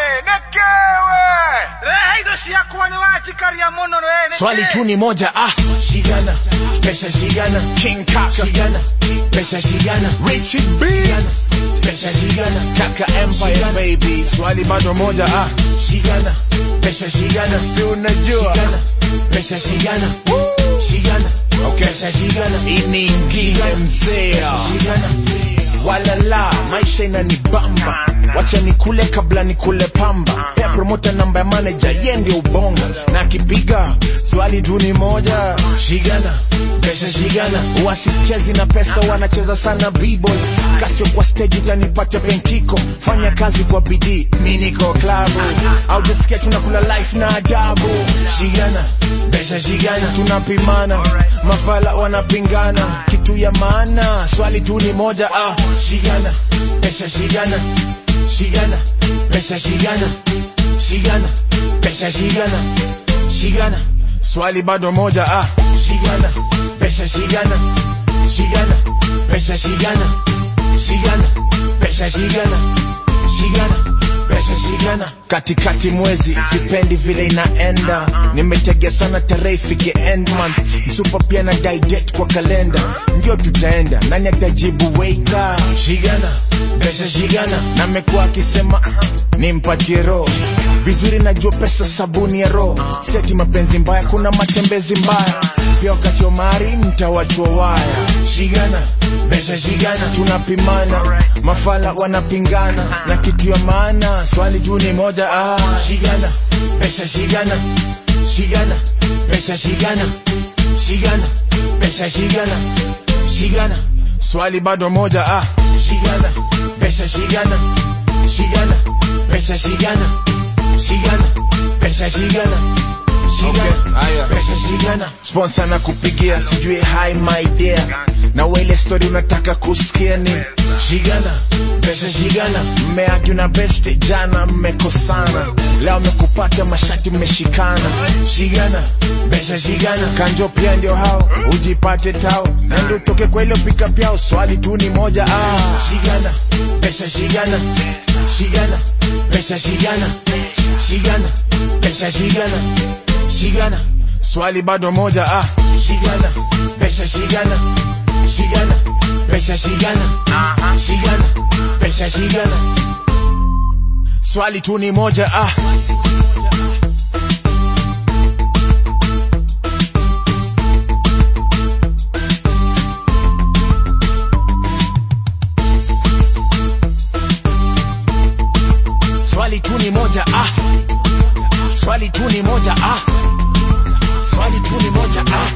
nekewe rehe indo ciakwa nĩ wanjikaria mũno we nĩkĩ? swali tu ni moja ah shigana pesa shigana king kaka shigana pesa shigana richard b pesa shigana kaka empire baby swali bado moja ah shigana pesa shigana si unajua shigana pesa shigana shigana okay pesa shigana ini ingine mzee shigana walala maisha inanibamba wacha nikule kabla nikule pamba pea promota namba ya manager ye ndio ubonga na akipiga swali tu ni moja shigana pesa shigana wasichezi na pesa wanacheza sana b-boy kasio kwa stage utanipata benkiko fanya kazi kwa bidii mi niko klabu au jisikia tunakula life na adabu shigana pesa shigana tunapimana mafala wanapingana kitu ya maana swali tu ni moja ah shigana pesa shigana shigana pesa shigana shigana pesa shigana shigana swali bado moja ah shigana pesa shigana shigana pesa shigana shigana pesa shigana shigana pesa shigana katikati mwezi sipendi vile inaenda nimetegea sana tarehe ifike end month msupa pia na daidet kwa kalenda ndio tutaenda nani atajibu weika shigana pesa shigana na mekuwa akisema nimpatie roho vizuri najua pesa sabuni ya roho seti mapenzi mbaya kuna matembezi mbaya pia wakati wa mari mtawachwa waya shigana pesa shigana tunapimana mafala wanapingana na kitu ya maana swali tu ni moja ah shigana pesa shigana shigana pesa shigana shigana pesa shigana shigana swali bado moja ah shigana pesa shigana shigana pesa shigana shigana pesa shigana shigana pesa shigana sponsor na kupigia sijui hi my dear na wele story unataka kusikia ni shigana pesa shigana mmeagi na beste jana mmekosana leo mmekupata mashati mmeshikana shigana pesa shigana kanjo pia ndio hao ujipate tao na ndio utoke kwa ile pika pyao swali tu ni moja ah shigana pesa shigana shigana pesa shigana shigana pesa shigana shigana swali bado moja ah shigana pesa shigana shigana pesa shigana shigana pesa shigana swali tu ni moja ah swali tu ni moja ah swali tu ni moja ah swali tu ni moja ah